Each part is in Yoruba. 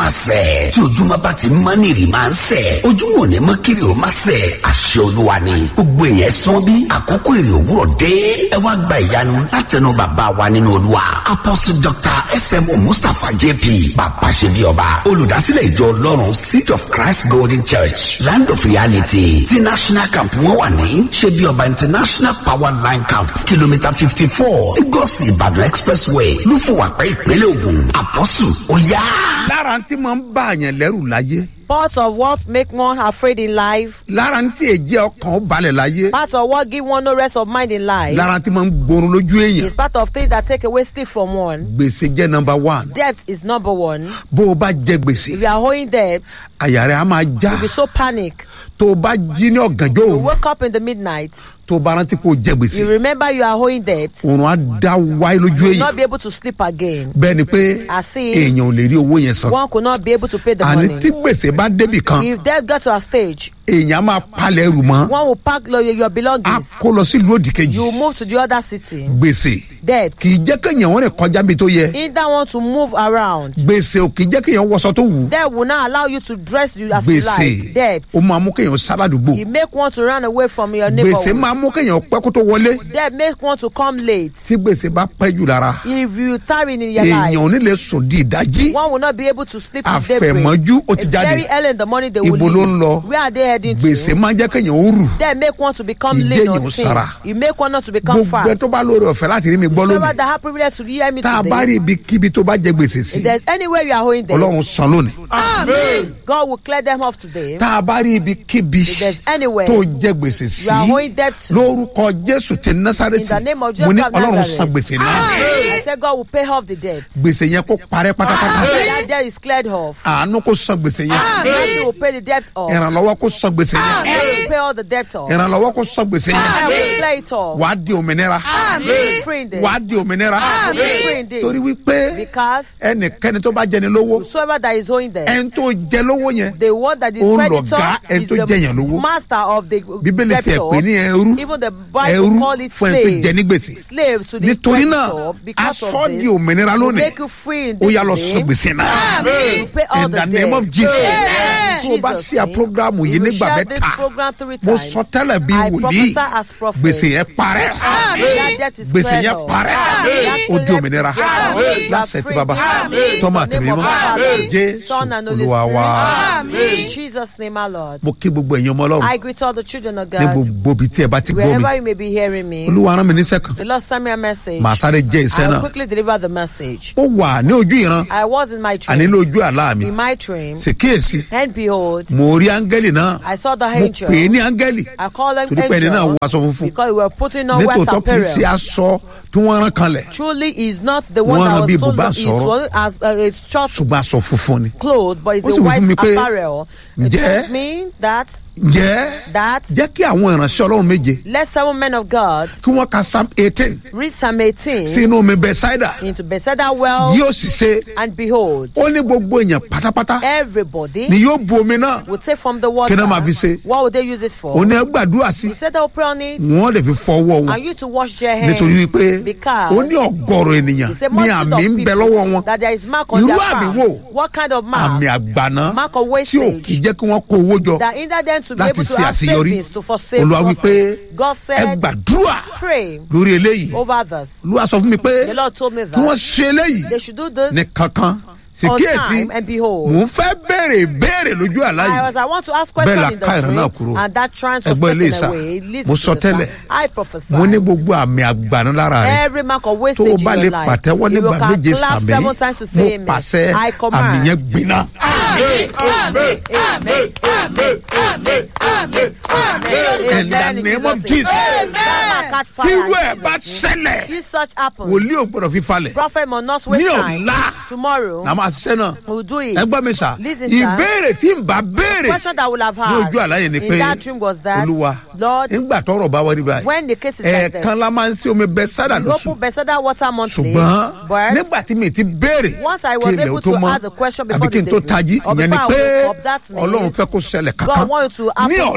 máa sẹ̀ tí ojúmọ́ bá ti mọ́ ní ìrì máa ń sẹ̀ ojúmọ́ ò ní mọ́ kiri ò máa sẹ̀ àṣẹ olúwa ni gbogbo èèyàn sán bí àkókò èrè òwúrọ̀ dé ẹ wá gba ìyanu látẹnu bàbá wa nínú olúwa apostle dr smo mustapha jp bàbá ṣe bí ọba olùdásílẹ̀ ìjọ ọlọ́run seed of christ golden church land of reality ti national camp wọn wà ní ṣe bí ọba international power line camp kìlómítà fifty four lagos ìbàdàn expressway lúfọwàpẹ́ ìpínlẹ̀ ògùn àpọ́sù ó yá. lára tí mo ń bá àyàn lẹ́rù láyé Part of what make one afraid in life. lára tí èjì ọkàn ó balẹ̀ láyé Part of what give one no rest of mind in life. lára tí mo ń gbórun lójú èèyàn Is part of things that take away sleep from one. gbèsè jẹ́ nọmba one Debt is number one. bó o bá jẹ gbèsè If you are owing debt, àyà rẹ̀ á máa já you'll be so panic. tó o bá jí ní ọ̀gànjọ́ You òru wake up in the midnight. tó o bá rántí pé o jẹ gbèsè You remember you are owing debt. òrùn á dá wáyé lójú You will not èèyàn be able to sleep again. bẹ́ẹ̀ ni pé I see. èèyàn ò lè rí owó yẹn san One could not be able to pay the àní money. tí gbèsè bá débì kan If debt got to a stage, èèyàn á máa palẹ̀ ẹrù mọ́ one will pack lo- your á belongings. kó lọ sí ìlú òdì kejì You move to the other city. gbèsè Debt. kì í jẹ́ kéèyàn wọ́n rìn kọjá bí tó yẹ Either want to move around. gbèsè ò kì í jẹ́ kéèyàn wọṣọ tó wù Debt will not allow you to dress you as you gbèsè like. Debt. ó máa mú kéèyàn sáládùúgbò It make one to run away from your gbèsè neighborhood. máa mú kéèyàn pẹ́ kó tó wọlé Debt make one to come late. tí gbèsè bá pẹ́ jù lára If you tarry in your èèyàn life, ò ní lè sùn di ìdájí one will not be able to sleep till daybreak. àfẹ̀mọ́jú ó ti It's jáde very early in the morning they will Ibo ló ń leave. lọ? Where are they heading gbèsè to? máa ń jẹ́ kéèyàn ó rù Debt make one to become Ìjẹ́ lean èèyàn or ò thin. sára. It make one not to become gbogbo ẹ fat. tó bá lóore ọ̀fẹ́ láti rí mi gbọ́ Whoever lónìí that have privilege to hear me tá a bá today, rí ibikíbi tó bá jẹ gbèsè sí if there's anywhere you are owing debt, ọlọ́run san lónìí God will clear them off today. tá a bá rí ibikíbi If there's anywhere tó jẹ gbèsè sí you are owing debt to, lórúkọ jésù ti in násàrẹ́tì the name of mo Jesus ní of ọlọ́run san Nazareth, gbèsè náà I said God will pay off the debt. gbèsè yẹn kó parẹ́ pátápátá That debt is cleared off. àánú kó san gbèsè yẹn Mercy will pay the debt off. ìrànlọ́wọ́ kó san gbèsè yẹn Help will pay all the debt off. ìrànlọ́wọ́ kó san gbèsè Help yẹn will clear it off. wàá di òmìnira Be free in this. wàá di òmìnira Be free in this. torí wípé Because ẹnikẹ́ni tó bá jẹni lówó whosoever that is owing debt, ẹni tó jẹ lówó yẹn the one that is Òun creditor lọ̀gá ẹni is tó jẹyàn lówó. the master of the bíbélì tiẹ̀ pè ní debtor. ẹrú Even the Bible ẹrú call it fún ẹni tó jẹ slave. ní gbèsè Slave to the nítorí náà creditor because of aṣọ this. di òmìnira will lónìí make you free in ó this yà lọ day. san gbèsè náà You pay all in the the name of debt. jesus Amen. tó o bá Jesus' sí à name. programu yìí We will nígbà share this mẹ́ta program three mo times. sọ tẹ́lẹ̀ bí I wòlíì prophesy as prophet. gbèsè yẹn parẹ́ That debt is gbèsè cleared yẹn off. parẹ́ That ó di debt òmìnira is cleared off. You are láṣẹ tí free baba indeed. tọ́mọ In the àtẹ̀mí name mọ́ of Father, jésù Son and Holy olúwa wa Spirit. In Jesus' name, our Lord. mo kí gbogbo ẹ̀yin ọmọ ọlọ́run I greet all the children of ní God. gbogbo ibi tí ẹ bá ti gbọ́ mi Wherever you may be hearing me, olúwa rán mi níṣẹ́ kan the Lord sent me a message. màá sáré jẹ́ iṣẹ́ I will náà quickly deliver the message. ó wà ní ojú ìran I was in my àní dream. lójú àlá mi In my dream, ṣèkíyèsí and behold, mo rí áńgẹ́lì náà I saw the mo angel. pè é ní áńgẹ́lì I call them torí pé ẹni náà wọ angel aṣọ funfun because we were putting on wet nítòótọ́ kì í ṣe apparel. aṣọ tí wọ́n rán kanlẹ̀ Truly, is not the one Wọ́n that rán bí was told bùbá it sọ̀rọ̀. was as uh, it's short ṣùgbọ́n aṣọ funfun ni. clothes, but it's Ó sì a wí white fún mi pé, apparel. It ǹjẹ́- told me that ǹjẹ́ that jẹ́ kí àwọn ìránṣẹ́ ọlọ́run méje let seven men of God kí wọ́n ka psalm eighteen read Psalm 18 sí inú omi bẹ́sáìdà into Bethesda well, yóò sì ṣe and behold, ó ní gbogbo èèyàn pátápátá everybody ni yóò bu omi náà will take from the water. Kí náà máa fi ṣe? What would they use it for? òun ní gbàdúrà sí He said they will pray on it, wọ́n lè fi fọ ọwọ́ wọn and you to wash your hands. nítorí wípé because ó ní ọgọ́rọ̀ ènìyàn He said, ní multitude àmì of ń bẹ people lọ́wọ́ wọn That there is mark on Irú their àmì palm. wo? What kind of mark? àmì àgbàná Mark of tí ò kì í wastage. jẹ́ kí wọ́n kó owó jọ That hinder them to be láti able to ṣe have àṣeyọrí savings to forsake olúwa wípé God ẹ said, gbàdúrà pray lórí eléyìí over others. olúwa sọ fún mi pé The Lord told me kí wọ́n that ṣe eléyìí they should do this ní kankan sì on kíyèsí time and behold. mò ń fẹ́ béèrè béèrè lójú àlá I yìí was I want to ask Bẹ́ẹ̀ question la in the ká ìran náà dream kúrò. and that trance was Ẹgbọ́n ilé taken ìsà. away. Listen Mo to sọ this, tẹ́lẹ̀. sir. I prophesy. mo ní gbogbo àmì àgbàná lára rẹ Every mark of tó o wastage bá in lè your life. pàtẹ́wọ́ If you nígbà can méje clap sàmì seven times to mo say amen. pàṣẹ I àmì command. yẹn gbiná. in the name of jesus tí irú ẹ̀ bá ṣẹlẹ̀ If such happens, wòlíì ò gbọdọ̀ fi falẹ̀ prophet must not waste Ní time. ọ̀la. Tomorrow, nà máa ṣiṣẹ́ náà we'll do it. ẹ gbọ́ mi sà Listen, sir. ìbéèrè tí n bá béèrè question that I would have ní had ojú àlàyé ni in pé that dream was that, olúwa Lord, nígbà tọrọ bá wọlé báyìí when the case is like this, ẹ̀ẹ̀kan la máa ń sí omi bẹ sádà you lóṣù open Bethesda water monthly, ṣùgbọ́n but nígbà tí mi ti béèrè Once I kí was ilẹ̀ able ó tó to mọ́ ask a question àbí before kí n the tó day, tají or ìyẹn ni before I pé woke up, that means ọlọ́run fẹ́ kó ṣẹlẹ̀ kankan God want it to happen ní ọ̀la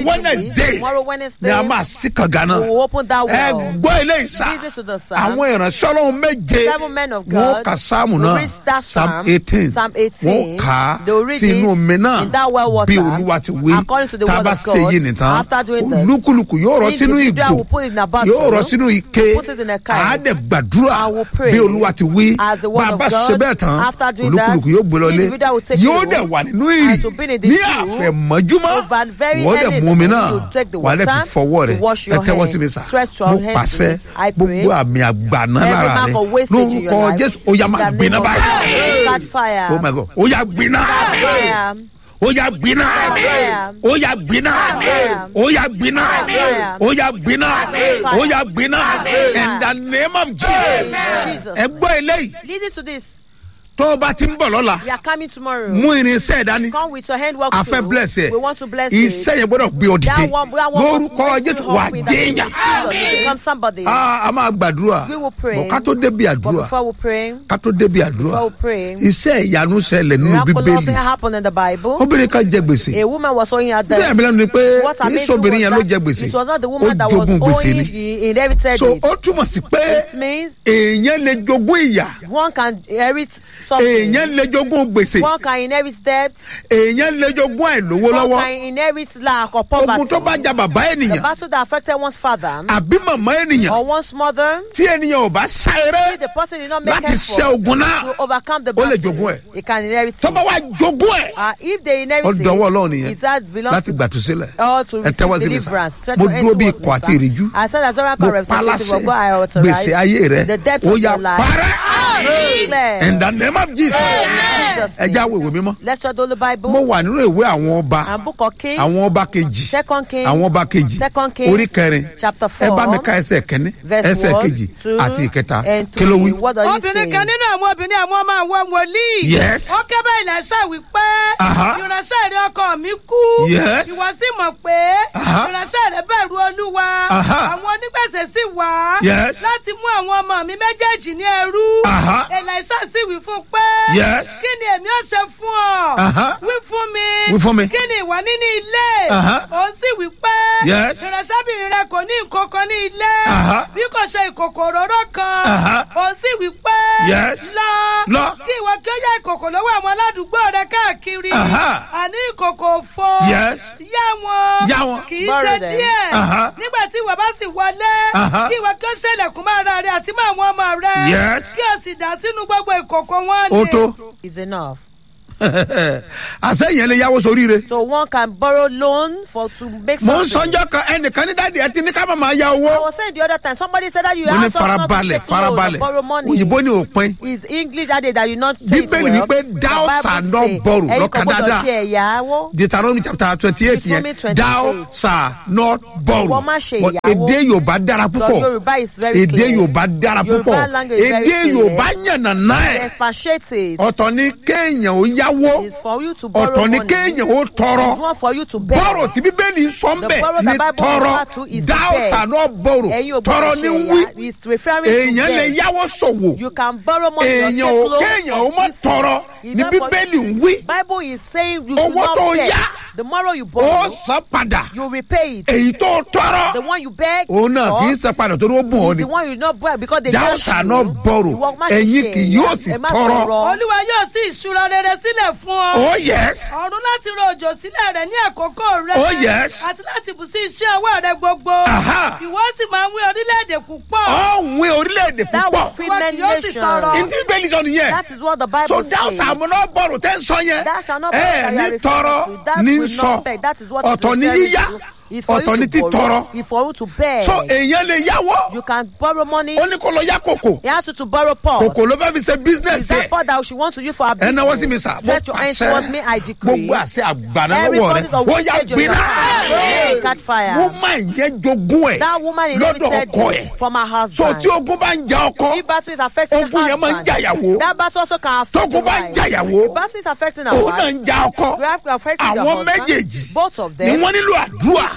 wednesday tomorrow ni Wednesday, a máa sí kànga náà we will open that ẹ well. gbọ́ eléyìí sá Listen to the psalm. àwọn ìránṣẹ́ ọlọ́run méje Seven men of wọn God ka sáàmù will náà read that psalm psalm, eighteen Psalm 18. wọn kà á They will read sí inú it omi náà in that well water, bí olúwa ti wí according to the tá a word bá of ṣe God. yìí nìtàn After doing this, olúkúlùkù yóò rọ each sínú individual ìgò will put it in a bottle, yóò rọ sínú ike put it in a can, á dẹ̀ gbàdúrà and will pray bí olúwa ti wí as the word of bàbá God. ṣe bẹ́ẹ̀ tán After doing that, olúkúlùkù yóò gbé lọlé individual will take yóò the dẹ̀ room wà nínú and to be ìrì in the ní dew àfẹ̀mọ́júmọ́ over very wọ́n dẹ̀ early mú omi in the náà morning, you take the wà á dẹ̀ water fi fọwọ́ rẹ̀ to wash ẹ your tẹ́wọ́ hand. sí mi sà Stretch your mo hands pàṣẹ to me. I pray. gbogbo àmì àgbàná Every lára mark rẹ̀ of wastage in your lórúkọ life, jésù ó yá in máa the name gbiná of báyìí Jesus, Catch fire. oh my god ó yá gbiná Fire. ó yá gbiná Fire. ó yá gbiná Fire. ó yá gbiná Fire. ó yá gbiná Fire. ó yá gbiná Fire. in the name of jesus Jesus. ẹ gbọ́ eléyìí Listen to this. tó o bá ti ń bọ̀ lọ́la We are coming tomorrow. mú irinṣẹ́ dání Come with your handwork. a fẹ́ too. bless yẹ We want to bless iṣẹ́ it. yẹn gbọ́dọ̀ gbé ọ That dìde one, that one lórúkọ must jésù make you wà happy that déèyàn you Jesus, become somebody. a máa gbàdúrà We will pray. bọ̀ ká tó débi But àdúrà before we pray, ká tó débi àdúrà before we pray, iṣẹ́ ìyanu ṣẹlẹ̀ nínú miraculous bíbélì thing happened in the Bible. obìnrin kan jẹ gbèsè A woman was owing her bí debt. àmì lẹ́nu ni pé What kì í amazed sóbìnrin me yẹn was ló jẹ that gbèsè it was not the ó woman that was jogún gbèsè owing, ni she inherited so it. ó túmọ̀ sí pé It means èèyàn lè jogún ìyà one can inherit something. èèyàn lè jogún gbèsè One can inherit debt. èèyàn lè jogún àìlówó One lọ́wọ́ can inherit lack or ogun poverty. tó bá ja bàbá The ènìyàn battle that affected one's father àbí màmá ènìyàn or one's mother, tí ènìyàn ò bá sá eré if the person did not make láti ṣe effort ogun náà to overcome the ó lè battle, jogún ẹ̀. he can inherit tó it. bá wá jogún ẹ̀ Uh, if they inherit ó dọwọ́ ọlọ́run it, nìyẹn it has belongs láti to gbàtúsílẹ̀ all to ẹ tẹ́wọ́ receive sí mi sá deliverance. Stretch mo your hands dúró bí towards ikọ̀ me, àti sir. ìrìjú I said as oracle mo representative paláṣẹ of God, I authorize gbèsè ayé rẹ the debt ó of yà your life. parẹ́ Declare. in the name of Jesus Jesus' ẹ já wo ìwé mímọ́ Let's read the Bible. mo wà nínú ìwé àwọn ọba and book of Kings. àwọn ọba kejì Second Kings. àwọn ọba kejì Second Kings. orí kẹrin Chapter ẹ bá mi four. ka ẹsẹ̀ kẹ́ni Verse ẹsẹ̀ one, kejì two, àti ìkẹta and kí ló wí. three. What are you obìnrin saying? kan nínú àwọn obìnrin àwọn ọmọ àwọn wòlíì. Yes. ó ké bá ìlàṣà wípé. Aha. ìránṣẹ́ rẹ ọkọ mi kú. Yes. ìwọ sì mọ̀ pé. Aha. ìránṣẹ́ rẹ bẹ̀rù olúwa. Aha. àwọn onígbèsè sì wá. Yes. láti mú àwọn ọmọ mi méjèèjì ní ẹrú. Aha. ìlàṣà sì wí fún pé. Yes. kí ni èmi ó ṣe fún ọ. Aha. wí fún mi. Wí fún mi. kí ni ìwọ ní ní ilé. Aha. òun sì wí pé. Yes. ìránṣẹ́bìnrin rẹ kò ní nǹkan kan ní ilé. Aha. bí kò ṣe ìkòkò òróró kan. Aha. òun sì wí pé. Yes. lọ. Lọ. kí ìwọ kí ó yá ìkòkò lọ́wọ́ àwọn aládùúgbò rẹ káàkiri. Aha. àní ìkòkò òfo. Yes. yá wọn. Yá wọn. kì í Borrow ṣe them. díẹ̀. Aha. nígbà tí ìwọ bá sì wọlé. Aha. kí ìwọ kí ó ṣẹlẹ̀kùn máa ra rẹ àti máa wọn ọmọ rẹ. Yes. kí o sì dà sínú gbogbo ìkòkò wọn ó tó Is enough. àṣeyàn lè yáwó sóríire. So one can borrow loan for to make mo ń something. sọjọ́ kan ẹnìkan ní dáàdi ẹ ti ní ká má máa ya I owó. was saying the other time, somebody said that you mo ní have not to farabalẹ̀ take loan or farabalẹ̀ borrow money. òyìnbó ní òpin. Is English that day that you not say it Bíbélì well? wípé thou The Bible shalt not say, borrow. ẹ̀yin Lọ kò kà gbọdọ̀ dáadáa. ṣe ẹ̀yáwó. deuteronomy chapter twenty eight yẹn Deuteronomy 28. thou shall not borrow Wọ́n má ṣe But ìyàwó. èdè yorùbá dára Because púpọ̀ Yoruba is very èdè clear. yorùbá dára Yoruba púpọ̀ language is very èdè clear. yorùbá yànnàná They ẹ̀ expatiate it. ọ̀tọ̀ ni kéèyàn ó yáwó It's for you to borrow ọ̀tọ̀ ni money. kéèyàn ó tọrọ It's one for you to beg. bọ́rọ̀ tí bíbélì sọ ń The bẹ̀ borrow ní the Bible tọrọ refer to is thou beg. shall not borrow Ẹ̀yin ò tọrọ gbọdọ̀ ní ṣe wí ẹ̀yá. It's referring to èèyàn lè beg. yáwó ṣòwò You can borrow money or èèyàn take ò loan. kéèyàn ó má Listen, tọrọ it's ní not for- bíbélì ń wí Bible is saying you Owó should not tó beg. yá. The more you ó borrow, san padà you repay it. èyí tó tọrọ The one you beg, òun náà for kì í san padà torí ó bùn ọ́ is ni the one you not borrow because they thou dash shall you. not borrow Ìwọ má ṣe ẹ̀yin ṣe kì ẹ̀yá. yóò sì Ẹ má tọrọ olúwa yóò sí ìṣúra rere sílẹ̀ fún ọ. oh yes ọ̀run láti ro òjò sílẹ̀ rẹ̀ ní àkókò rẹ̀. Oh, yes. àti láti bù sí iṣẹ́ ọwọ́ rẹ̀ gbogbo. Aha. ìwọ sì máa ń wí orílẹ̀-èdè púpọ̀. ọ̀hún orílẹ̀-èdè That will púpọ̀ free Ìwọ many kì yóò sì tọrọ. nations. ìdí bẹ́ẹ̀ni sọ nìyẹn That is what the Bible so thou says. shall not borrow tẹ́ ń sọ yẹn Thou shalt not borrow ẹ that you ní are referring tọrọ to. That ní will sọ not beg. That is what it's ọ̀tọ̀ ní referring yíyá to. It's for ọ̀tọ̀ you ní to títọrọ borrow. It's for you to beg. so èèyàn lè yáwó You can borrow money. ó ní kó lọ yá kòkò He asked you to borrow pot. kòkò ló fẹ́ fi ṣe Is business that yẹ pot that she want to use for her ẹ náwó sí business? mi sà mo Stretch your hands towards me, I pàṣẹ decree. gbogbo àṣẹ àgbàna Every lọ́wọ́ rẹ forces of ó yá wastage on your gbiná hand. Hey, catch fire. woman yẹn jogún ẹ̀ That woman lọ́dọ̀ inherited ọkọ it ẹ̀ from her so husband. tí ogun bá ń ja ọkọ If battle is affecting Ogun her yẹn máa ń husband, jàyàwó. that battle also can affect tógun the bá ń wife. jàyàwó If battle is affecting her òun náà wife, ń ja ọkọ we have to affect the àwọn husband. méjèèjì Both of ni them wọ́n nílò àdúrà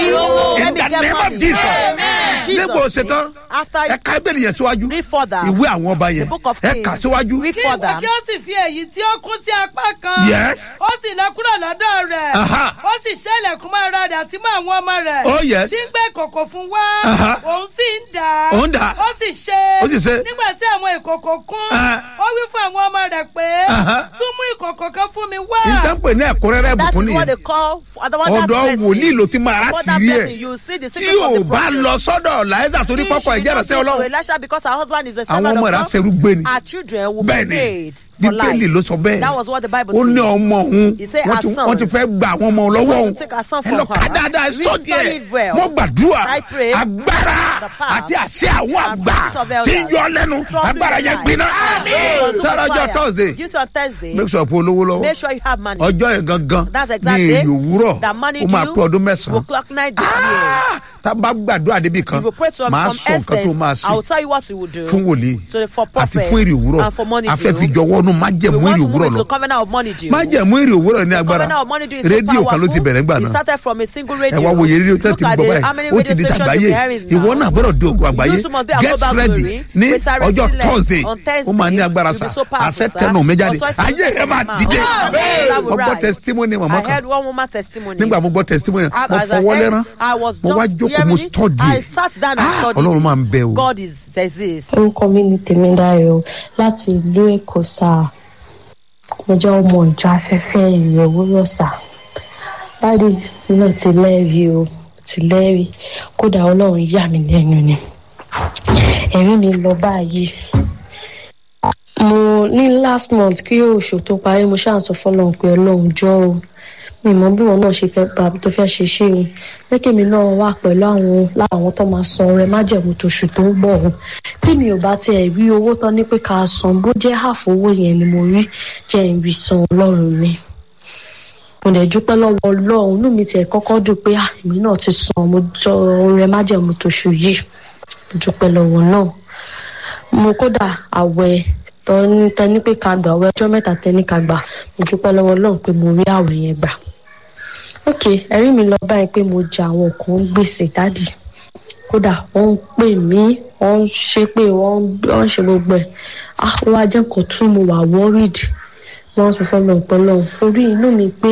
Let in me the get name of money. jesus Amen. nígbà Jesus. òṣètàn After ẹ ká ibèrè yẹn síwájú read further. ìwé àwọn ọba The yẹn book of ẹ Kings. kà síwájú Read kí ìwọ further. kí ó sì fi èyí tí ó kún sí apá kan. Yes. ó sì lọ kúrò lọ́dọ̀ rẹ̀. Aha. ó sì ṣẹlẹ̀kùn mọ́ ara rẹ̀ àti mọ́ àwọn ọmọ rẹ̀. Oh, yes. tí ń gbé ìkòkò fún wá. Aha. òun sì ń dà á. Ó ń dà á. ó sì ṣe. Ó sì ṣe. nígbà tí àwọn ìkòkò kún. Ah. ó wí fún àwọn ọmọ rẹ̀ pé. Aha. tún mú ìkòkò ìkòkò kan fún mi wá. ìtẹ́pẹ̀ ní ẹ̀kúnrẹ́rẹ́ That ìbùkún is what they nìyẹn call other one that's ọ̀dọ̀ blessing. wòlíì ló ti máa rá What sí that rí blessing, ẹ̀ you see the tí secret of ò the bá prophet. lọ sọ́dọ̀ láìsà torí She pọ́pọ́ did ìjẹ́ not ìrẹsẹ́ go to ọlọ́run Elisha because her husband is a àwọn servant ọmọ of rẹ̀ God. aṣerú gbé ni Her children will be bẹ́ẹ̀ ni paid for life. bíbélì ló sọ bẹ́ẹ̀ That was what the Bible ó ní says. ọmọ òun He said wọ́n her ti- sons. wọ́n ti fẹ́ gba àwọn ọmọ lọ́wọ́ want òun to take her son ẹ lọ from ká her. dáadáa Read sọ́ọ̀dì ẹ̀ it well. mo gbàdúrà I pray agbára the power àti àṣẹ àwọn and àgbà promises of elders tí ń yọ lẹ́nu troubling agbára your yẹn life. gbiná Those on sára ọjọ́ fire. thursday Due to on Thursday, make sure pé olówó lọ́wọ́ make sure you have money. ọjọ́ yẹn gangan That's ní exactly èrè òwúrọ̀ that money ó máa due pé ọdún will mẹ́sàn-án clock nine years. Ah! tá a bá gbàdúrà débi kan You will pray to him màá from sọ nǹkan tó máa essence. I will ṣe tell you what you will do. fún wòlíì to the, for àti prophet fún èrè òwúrọ̀ and for money afẹ́fi due. jọwọ́ nù má We jẹ̀mú want èrè to òwúrọ̀ move into lọ covenant of money due. má jẹ̀mú èrè òwúrọ̀ ní agbára Covenant of money due is so rédíò kan ló ti powerful. bẹ̀rẹ̀ ńgbà It náà started from a single ẹ radio. wá wo yẹrí rédíò Look tẹ́tí at bọ́ the- how many báyìí ó radio ti di stations tàgbáyé you hearing now? ìwọ náà gbọ́dọ̀ di ògùn àgbáyé You too must be a get global ready glory. ní We shall ọjọ́ receive thursday on Thursday. ó máa ní agbára You'll sa be so powerful, àṣẹ sir. tẹnu mi jáde Authority ayé rẹ máa from dìde mouth. That will mo gbọ́ rise. testimony màmá I kan heard one woman testimony. nígbà mo gbọ́ testimony As mo I fọwọ́ heard, lẹ́rán I was mo wá just jókòó mo hearing it. study I sat down and Ah, studied ọlọ́run máa ń bẹ o. God is disease. orúkọ mi ni tèmídàyọ láti ìlú èkó sáà mo jẹ́ ọmọ ìjọ afẹ́fẹ́ ìrìn òwúrọ̀ sá dáàdi mi náà ti lẹ́rìí o ti lẹ́rìí kódà ọlọ́run yà mí lẹ́nu ni ẹ̀rí mi lọ báyìí mo ní last month kí oṣù tó parí mo ṣáà sọ fọlọ́run pé ọlọ́run jọ o mi mọ bí wọn náà ṣe fẹ́ pa tó fẹ́ ṣe ṣe o lẹ́kẹ̀mí náà wà pẹ̀lú àwọn láwọn tó máa san ọrẹ májẹ̀mú tóṣù tó ń bọ̀ o tí mi ò bá tiẹ̀ rí owó tán ní pé ká san bó jẹ́ àfọ owó yẹn ni mo rí jẹ́ ìrì san ọlọ́run mi mo dẹ̀ dúpẹ́ lọ́wọ́ ọlọ́run inú mi tiẹ̀ kọ́kọ́ dùn pé ah, èmi náà ti san mo jọ ọrẹ májẹ̀mú tóṣù yìí mo dúpẹ́ lọ́wọ́ náà mo kódà àwẹ̀ tọ́ tẹni pé ká gbà àwẹ̀ ọjọ́ mẹ́ta tẹni ká gbà mo dúpẹ́ lọ́wọ́ ọlọ́run pé mo rí àwẹ̀ yẹn gbà ok ẹ̀rí mi lọ báyìí pé mo jẹ àwọn kan ń gbèsè dádì kódà wọ́n ń pè mí wọ́n ń ṣe pé wọ́n ń wọ́n ń ṣe gbogbo ẹ̀ ah ó wá jẹ́ nǹkan tún mo wà worried wọ́n sọ fún mi pé lọ́hùn orí inú mi pé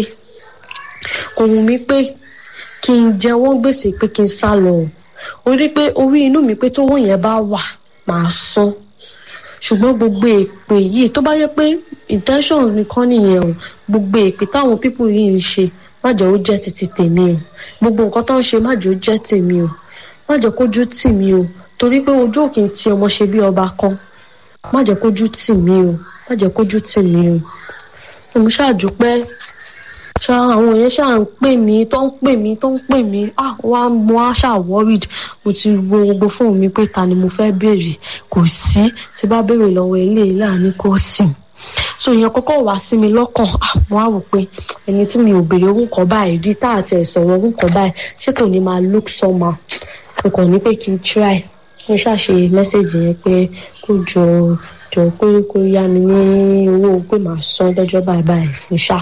kò wù mí pé kí n jẹ wọ́n gbèsè pé kí n sá lọ o orí pé orí inú mi pé tówó yẹn bá wà màá san ṣùgbọ́n gbogbo èpè yìí tó bá yẹ pé intention nìkan nìyẹn o gbogbo èpè táwọn pípù yìí ń ṣe má jẹ́ ó jẹ́ títí tèmi o gbogbo nǹkan tó ń ṣe má jẹ́ ó jẹ́ tèmi o má jẹ́ kójú tì mí o torí pé ojú òkè ti ọmọ ṣe bí ọba kan má jẹ́ kójú tì mí o má jẹ́ kójú tì mí o mo ṣàdúpẹ́ ṣá àwọn yẹn ṣáà ń pè mí tó ń pè mí tó ń pè mí ah wá mo á ṣáà worried mo ti wo gbogbo fóònù mi pé ta ni mo fẹ́ béèrè kò sí tí bá béèrè lọ́wọ́ eléyìí láàánú kò sí so ìyẹn kọ́kọ́ wá sí mi lọ́kàn ah mo á wò pé ẹni tí mi ò béèrè owó kan báyìí rí tá àti ẹ̀sọ̀rọ̀ owó kan báyìí ṣé kò ní máa look somehow mo kàn ní pé kí n try mo ṣàṣe mẹ́sẹ̀gì yẹn pé kó jọ jọ pé kó yá mi ní owó pé màá san lọ́jọ́ báyìí báyìí fún ṣáà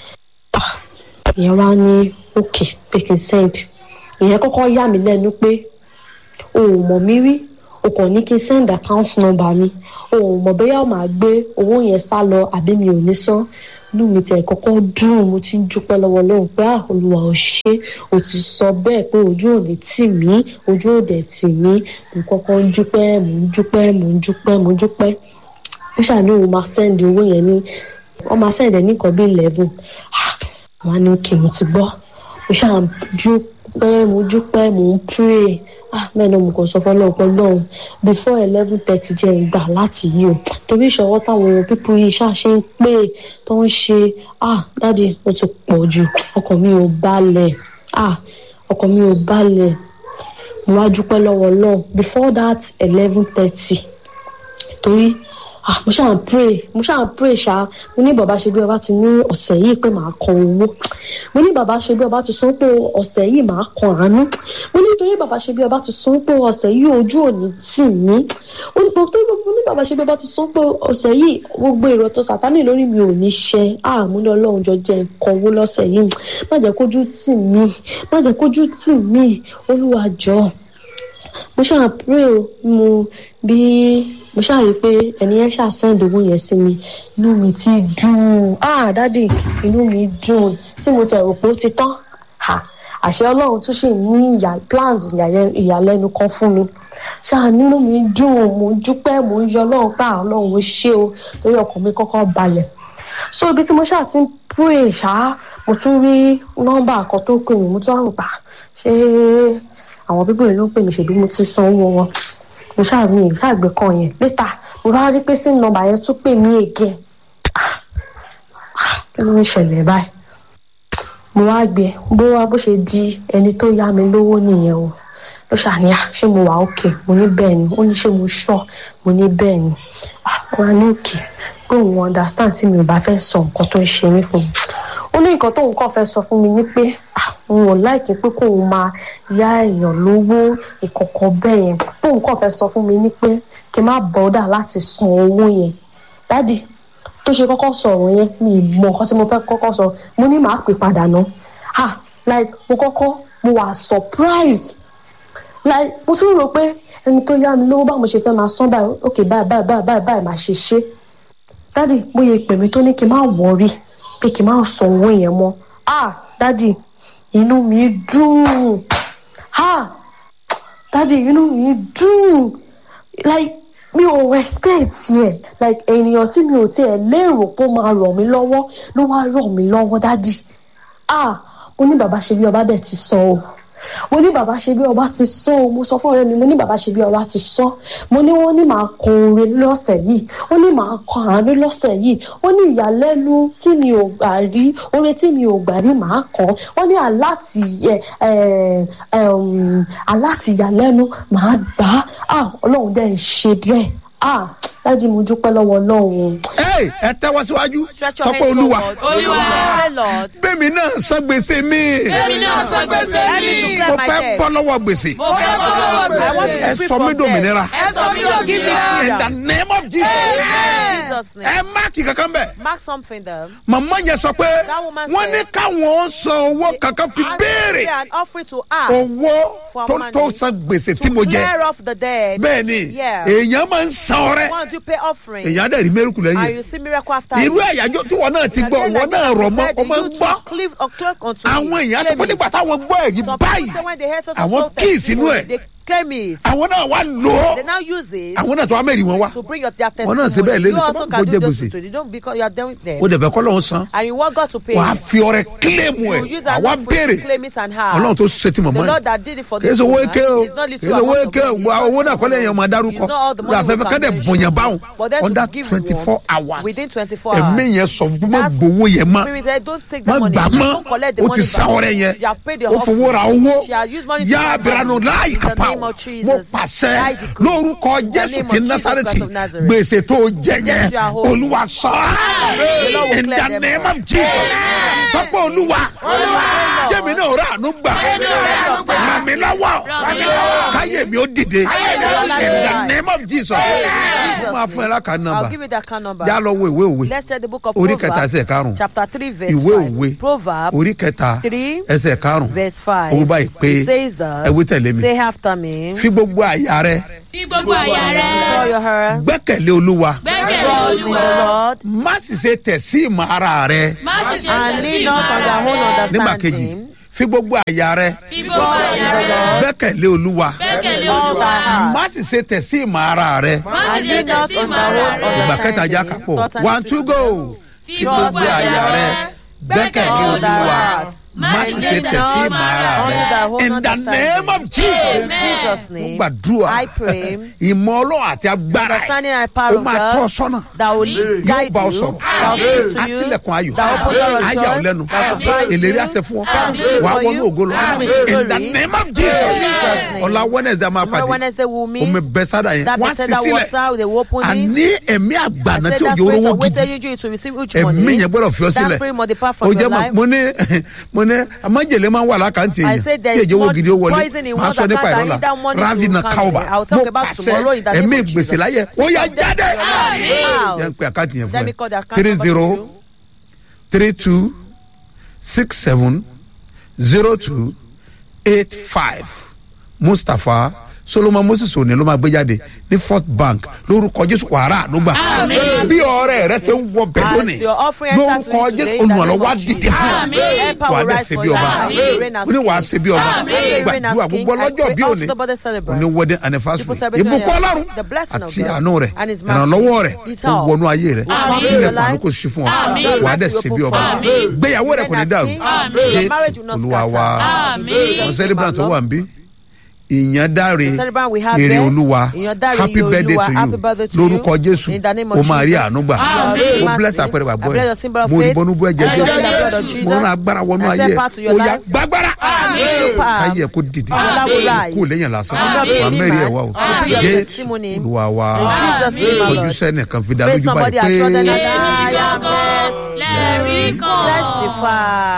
ìyẹn wá ní òkè pé kí n send ìyẹn kọ́kọ́ yà mí lẹ́nu pé o ò mọ̀ mí rí o kàn ní kí n send account number mi o ò mọ̀ bóyá màá gbé owó yẹn sá lọ àbí mi ò ní san inú mi tiẹ̀ kọ́kọ́ dùn mo ti ń dúpẹ́ lọ́wọ́ lóhùn pé ah olùwà ò ṣe o ti sọ bẹ́ẹ̀ pé ojú ò ní tì mí ojú ò dẹ̀ tì mí mo kọ́kọ́ ń dúpẹ́ mo ń dúpẹ́ mo ń dúpẹ́ mo ń dúpẹ́ ó ṣàní òun máa send owó yẹn ní wọ́n máa send ẹ̀ ní nǹkan bí eleven àwọn á ní kí mo ti gbọ́ mo ṣáà dúpẹ́ mo dúpẹ́ mo ń pray ah bẹ́ẹ̀ náà mo kàn sọ fọlọ́ ọ̀pọ̀ lọ́hùn before eleven thirty jẹ́ ń gbà láti yí o torí ìṣọwọ́ táwọn pípọ̀ yìí ṣàṣe ń pè tó ń ṣe ah dáàdi ó ti pọ̀ jù ọkàn mi ò balẹ̀ ah ọkàn mi ò balẹ̀ mo wá dúpẹ́ lọ́wọ́ lọ́hùn before that eleven thirty torí ah mo ṣáà ń pray mo ṣáà ń pray ṣá mo ní bàbá ṣe bí ọba ti ní ọ̀sẹ̀ yìí pé màá kan owó mo ní bàbá ṣe bí ọba ti sọ pé ọ̀sẹ̀ yìí màá kan àánú mo ní torí bàbá ṣe bí ọba ti sọ pé ọ̀sẹ̀ yìí ojú ò ní tì mí mo ní torí mo ní bàbá ṣe bí ọba ti sọ pé ọ̀sẹ̀ yìí gbogbo èrò tó sàtánì lórí mi ò ní ṣe ah mo ní ọlọ́run jọ jẹ́ nǹkan owó lọ́sẹ̀ yìí má jẹ́ kójú tì mí má jẹ́ kójú tì mí olúwa jọ̀ọ́ mo ṣáà pray o mo bí mo ṣáà rí i pé ẹni yẹn ṣáà send owó yẹn sí mi inú mi ti dùn ah dádì inú mi dùn tí mo tẹ̀ rò pé ó ti tán ha àṣẹ ọlọ́run tún ṣì ní ìyà plans ìyàlẹ́nu kan fún mi ṣáà nínú mi dùn mo ń dúpẹ́ mo ń yọ ọlọ́run pé àwọn ọlọ́run ó ṣe o lórí ọkàn mi kọ́kọ́ balẹ̀ so ibi tí mo ṣáà ti ń pray ṣá mo tún rí nọ́mbà kan tó pè mí mo tún àrùn pa ṣé àwọn bíbélì ló ń pè mí ṣèbí mo ti san owó wọn mo ṣáà mi ìṣàgbé kan yẹn létà mo bá rí pé sim nọ́mbà yẹn tún pè mí again Ah, ah, kí ló ń ṣẹlẹ̀ báyìí mo wá gbé bó wá bó ṣe di ẹni tó yá mi lówó nìyẹn o ló ṣàníyà ṣé mo wà òkè mo ní bẹ́ẹ̀ ni ó ní ṣé mo ṣọ́ mo ní bẹ́ẹ̀ ni Ah, ó wá ní òkè pé òun understand tí mi ò bá fẹ́ sọ nǹkan tó ń ṣe mí fún mi ó ní nǹkan tóun kàn fẹ́ sọ fún mi ni pé ah, òun ò láìkí pé kóun máa yá èèyàn lówó ìkọ̀kọ̀ bẹ́ẹ̀ yẹn tóun kàn fẹ́ sọ fún mi ni pé kí n má bọ́dà láti san owó yẹn dádì tó ṣe kọ́kọ́ sọ̀rọ̀ yẹn mi ì mọ nǹkan tí mo fẹ́ kọ́kọ́ sọ mo ní màá pè padà ná ah like mo kọ́kọ́ mo wà surprised like mo tún rò pé ẹni tó yá mi lówó báwo mo ṣe fẹ́ máa san báyìí ok báyìí báyìí báyìí báyìí báyìí máa ṣe ṣe dádì bóyá ìpè mi tó ní kí n má wọrí pé kí n má san owó yẹn mọ́ ah dádì inú mi dùn ah dádì inú mi dùn like mi ò respect yẹ like ènìyàn tí mi ò tiẹ̀ lérò pé ó máa ràn mí lọ́wọ́ ló wá ràn mí lọ́wọ́ dádì ah mo ní bàbá ṣe bí ọba dẹ̀ ti sọ o mo ní bàbá ṣe bí ọba ti sọ o mo sọ fún ọ̀rẹ́ mi mo ní bàbá ṣe bí ọba ti sọ mo ní wọ́n ní màá kọ orin lọ́sẹ̀ yìí wọ́n ní màá kọ àánú lọ́sẹ̀ yìí wọ́n ní ìyàlẹ́nu tí mi ò gbà rí orin tí mi ò gbà rí màá kọ wọ́n ní aláti ẹ ẹ ẹm, aláti ìyàlẹ́nu màá gbà á ah ọlọ́run dẹ̀ ń ṣe bẹ́ẹ̀ ah dájú mo dúpẹ́ lọ́wọ́ ọlọ́run Hey, ẹ tẹ́wọ́ síwájú Stretch sọ your pé hands olúwa forward. Olúwa. Say, Lord. bẹ́ẹ̀mi náà san gbèsè mi èmi náà sọ gbèsè Help me to mi. clear mo my fẹ́ debt. bọ́ lọ́wọ́ gbèsè mo fẹ́ bọ́ lọ́wọ́ I want to gbèsè. be ẹ free sọ from mí debt. dòmìnira ẹ sọ mí lógìnira. in the name of Jesus In Jesus' name. ẹ máàkì kankan bẹ́ẹ̀ Mark something there. màmá yẹn sọ pé That woman wọ́n ní said- káwọn san owó kankan fi Ask béèrè me an offering to ask owó for tó money tó san gbèsè tí mo to jẹ clear off the debt. bẹ́ẹ̀ ni Yeah. èèyàn máa ń san ọrẹ Once you pay offering, èèyàn á dẹ̀ rí mẹ́rùkù and lẹ́yìn you see miracle after irú it. ẹ̀yájọ́ tí wọ́n náà ti gbọ́ Again, wọ́n like náà you rọ̀ mọ́ said, ọ máa ń you gbọ́ to cleave or clerk unto àwọn me. èèyàn tó Claim pé it. nígbà táwọn gbọ́ ẹ̀rí Some people báyìí say when they hear so àwọn so kíì sínú ẹ̀ they claim it. àwọn náà wá lò ó They now use it àwọn náà tó wá mẹ́rin wọn wá to bring your their Wọn náà ṣe bẹ́ẹ̀ testimony. lẹ́nu, You kọ́ also máa can kó do jẹ those gbèsè. too. You don't because you are done with them. ó dẹ̀ fẹ́ kọ́ lọ́wọ́ san And you want God to pay. wàá you. fi ọrẹ kílèmù ẹ̀ You use àwa an offering béèrè to claim it and have. ọlọ́run tó ṣe ti The mọ̀mọ́ Lord ẹ̀ that did it for kì í this ṣe owó woman eke o is not kì little í ṣe owó amount of eke o money. gba It's owó not náà kọ́lé èèyàn máa dárúkọ It's not all the money àfẹ́fẹ́ we ká can dẹ̀ mention. bọ̀yàn báwọn But then to under give twenty four one hours within 24 ẹ̀mí hours. yẹn sọ fún mọ́ That's- gbowó yẹn mọ́ Spirit, eh, don't take má the money. gbà mọ́ Don't collect the ó money ti sa back. ọrẹ yẹn You have paid your ó fowó ra offering. owó She has used money to yá buy abiranu money. láì In the kápá name o of Jesus. mo pàṣẹ I decree. lórúkọ In the jésù name ti of Jesus násàrẹ́tì Christ of Nazareth. gbèsè tó jẹ yẹn Yes, you are holy. olúwa sọ The Lord will in clear the them name all. of jesus sọ pé olúwa jẹ́mi náà rà àánú gbà ràn mí lọ́wọ́ káyé mi ó dìde in the name of jesus Jesus' máa fún ẹ láka I'll nọmba give you that account number. já lọ wo ìwé òwe Let's check the book of Orí Proverbs. kẹta ẹsẹ̀ karùn-ún. Chapter 3 verse ìwé 5. òwe Proverbs orí kẹta three, ẹsẹ̀ karùn-ún verse 5. ó báyìí pé It says thus. ẹ wí tẹ̀lé mi Say after me. fi gbogbo àyà rẹ fi gbogbo àyà rẹ Draw your hair. gbẹ́kẹ̀lé olúwa gbẹ́kẹ̀lé Trust in the olúwa Lord. má sì ṣe tẹ̀ sí ìmọ̀ ara rẹ má sì ṣe And tẹ̀sí lean not on their ìmọ̀ own rẹ nígbà kejì understanding. fi gbogbo àyà rẹ fi gbogbo àyà rẹ gbẹ́kẹ̀lé olúwa gbẹ́kẹ̀lé All olúwa thy heart. má sì ṣe tẹ̀ sí ìmọ̀ ara rẹ má sì And ṣe lean not tẹ̀sí on ìmọ̀ their ara own rẹ ìgbà kẹta já understanding. kápọ̀ Thought and one two go fi fi gbogbo àyà rẹ gbẹ́kẹ̀lé All thy olúwa heart. má sì ṣe tẹ̀ sí ìmọ̀ ara Unto rẹ thy own in the name of understanding. jesus In Jesus' mo name. gbàdúrà I pray. ìmọ̀ ọlọ́run àti agbára Understanding ẹ̀ and power ó of máa tọ́ ọ God. sọ́nà That will yóò guide bá ọ you. sọ̀rọ̀ That will speak to á you. sílẹ̀kùn ayọ̀ That will open door of ayà ọ̀ joy. lẹ́nu That will surprise ìlérí you. àṣẹ fún ọ That will do wàá for wọnú you. ògo lọ Come into in the glory. name of jesus Jesus' name. ọ̀la wednesday a máa Tomorrow pàdé Wednesday we'll meet. omi bẹ́sádà yẹn That wọ́n á sì Bethesda sílẹ̀ water, they will open it. àní ẹ̀mí I àgbàna said tí that òjò spirit orówó of waiting gidi you to receive which money. ẹ̀mí yẹn gbọ́dọ̀ fi ọ That sílẹ̀ spirit must depart o from jẹ́ your ma life. mo ní mo ní amájèlé máa ń wà lákàntì I èèyàn said tí there is èjì owó more gidi ó wọlé poison in máa one sọ nípa account and ìrọ̀lá either money ravi to na come kauba in. I will talk mo about pàṣẹ tomorrow in the name ẹ̀mí of gbèsè Jesus. láyé ó yá jáde Out. jẹ́ ń pe àkáǹtì yẹn Let fún me ẹ call the account three number to zero you. three two six seven zero two eight five mustapha solomon moses òní ló máa gbé jáde ní fort bank lórúkọ jésù wàrà ànúgbà bí ọrẹ rẹ ṣe ń wọ bẹ As lónìí your offering enters lórúkọ in jésù today, in the olùwàlọ́ name wá of dìde Jesus. fún Amen. Empower wàá will dẹ̀ rise ṣe for bí you. ọba You reign as ó ní wàá king. ṣe bí ọba You reign as gbàdúrà king. gbogbo I ọlọ́jọ́ pray bí also òní somebody celebrate. òní wedding anniversary People celebrating ìbùkún their- ọlọ́run the blessing of àti God àánú rẹ̀ and his mercy. ìrànlọ́wọ́ rẹ̀ His kó help. wọnú ayé rẹ̀ Amen. ilẹ̀ pàánù kò sí fún ọ Amen. wàá dẹ̀ ṣe bí ọba gbéyàwó rẹ̀ kò ní dàrú Your marriage will not olúwa wa scatter. Amen. wọn celebrant tó wà ń bí ìyẹn dáre The celebrant we have èrè there, olúwa ìyẹn dáre happy ire birthday Olúwa, to happy you birthday to lórúkọ you. jésù In the name of o máa rí Jesus. àánú gbà Amen. mo bless àpẹẹrẹ I bàbá bless your symbol ẹ of mo rí faith. bọnú bú ẹ̀jẹ̀ I bless the blood jésù of Jesus. mo rán agbára wọnú I ayé step out to your ó yá life. gbàgbára Super. káyé ẹ kó dìde Your will rise. kó lẹ́yìn lásán Amen. wà mẹ́rin ẹ̀ wá o Amen. Your jésù testimony. olúwa wa In Jesus' name, my ojú Lord. sẹ́nìkan fi dá Face lójú somebody báyìí and tell them pé that I am Lẹ́rìí blessed. kan. Testify.